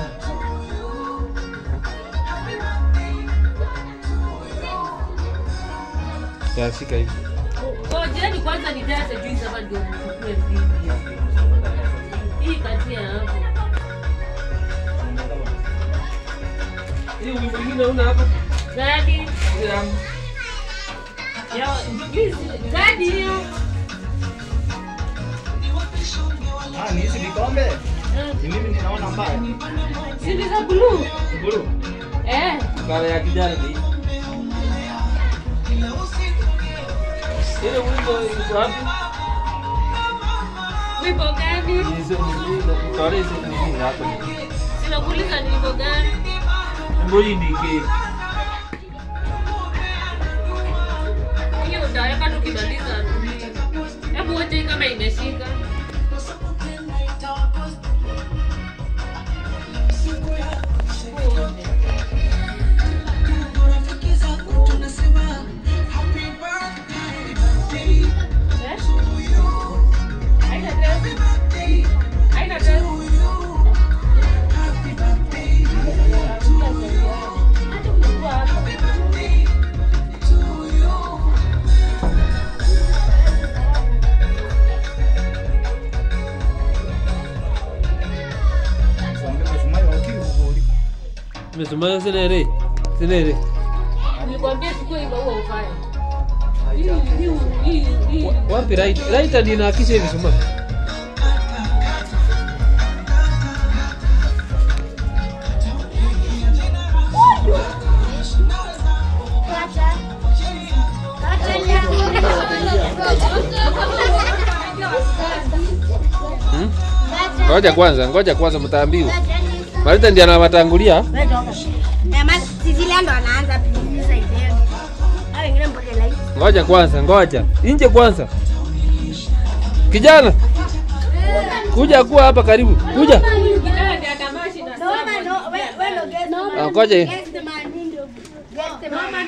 Ya, shika hivi. Ngojeni kwanza nijaze juice hapa ndio nichukue video. Hii kati ya hapo. Hii wimbo mwingine una hapa? Gadi. Ya. Ya juice. Gadi hiyo. Ah, ni hizi vikombe? Eh, Ni mimi ninaona mbaya. Si ni za blue. Blue. Eh. Kala ya kijani ni. Ile wimbo iko wapi? Wimbo gani? Hizo ni hizo. Kale hizo ni nini hapa? Sinakuuliza ni wimbo gani? Wimbo hii ni ke. Hiyo utaweka tukimaliza. Hebu wote kama imeshika. Eh? Haina dress? Haina dress? Hata ukikuwa hapa. Tuambie msumari wa ukiri huko uliko. Mesoma sinere. Sinere. Nilikwambia siku hiyo huo ufanye. Hii hii hii hii. Wapi right? Right ndio inaakisha hivi soma. Hmm? Ngoja kwanza, ngoja kwanza mtaambiwa. Marita ndiye anawatangulia. Sisilia ndo anaanza kuuliza idea. Hao wengine mboga lai. Ngoja kwanza, ngoja. Nje kwanza. Kijana, kuja kuwa hapa karibu. Kuja. Kijana ndiye atamashi na No, no, we we ndo guest. Ah, Ngoja.